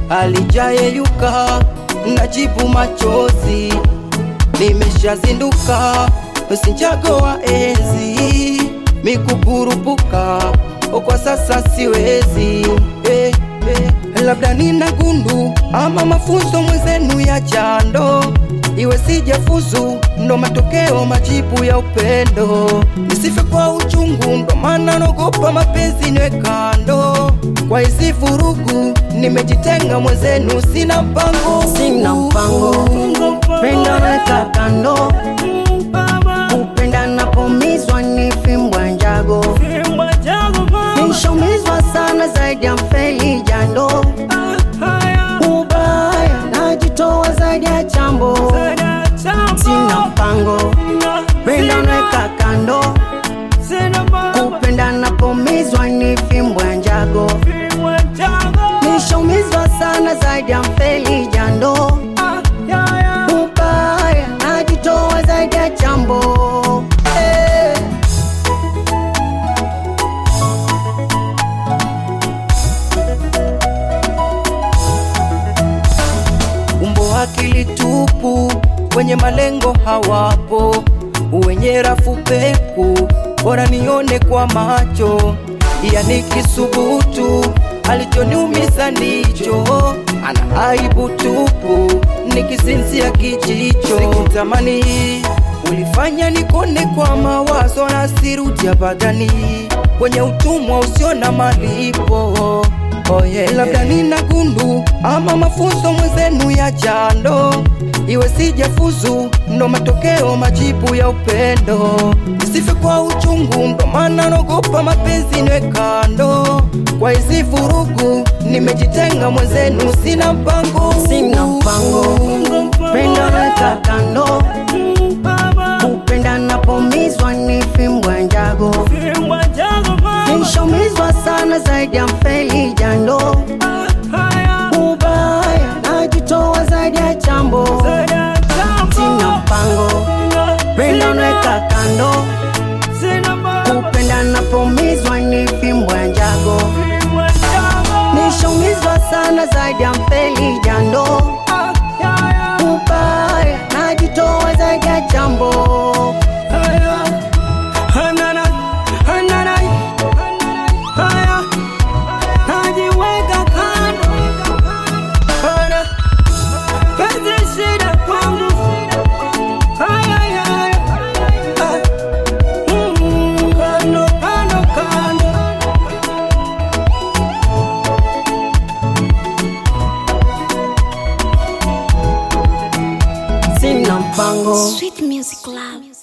alijayeyuka, najibu machozi, nimeshazinduka, sinjago wa enzi, mikukurupuka, kwa sasa siwezi eh, eh. Labda nina gundu ama mafunzo mwenzenu ya jando, iwe sijafuzu, ndo matokeo majibu ya upendo. Nisife kwa uchungu, ndo maana naogopa mapenzi niwe kando. Kwa hizi vurugu nimejitenga mwenzenu, sina mpango, Sina mpango, penda weka kando, kupenda napomizwa ni fimbwa njago, nishaumizwa sana zaidi ya mfeli jando, ubaya najitoa zaidi ya chambo, sina mpango, penda weka kando, kupenda napomizwa ni fimbwa njago, nishaumizwa sana zaidi ya mfeli jando, ubaya najitoa zaidi ya chambo eh. umbo akili tupu, wenye malengo hawapo, wenye rafu peku, bora nione kwa macho, yani kisubutu, alichoniumiza ndicho, ana aibu tupu, nikisinzia kijicho, sikutamani ulifanya nikone kwa mawazo na sirudi abadani, kwenye utumwa usio na malipo Oh yeah. Labda nina gundu ama mafunzo mwenzenu ya jando, iwe sijafuzu, ndo matokeo majibu ya upendo. Nisife kwa uchungu, ndo maana naogopa mapenzi niwe kando. Kwa hizi vurugu nimejitenga mwenzenu, sina mpango, Sina mpango, penda weka kando, kupenda napomizwa ni fimbwa njago, nishaumizwa sana zaidi ya mfeli jando, ubaya najitoa zaidi ya chambo, sina mpango, penda weka kando, kupenda napomizwa ni fimbwa njago, nishaumizwa sana zaidi ya mfeli jando, ubaya najitoa zaidi ya chambo. najiweka kando Hana, penzi shida kwangu Haya, haya, ah, mm, kando, kando, kando Sina mpango Sweet Music Lab.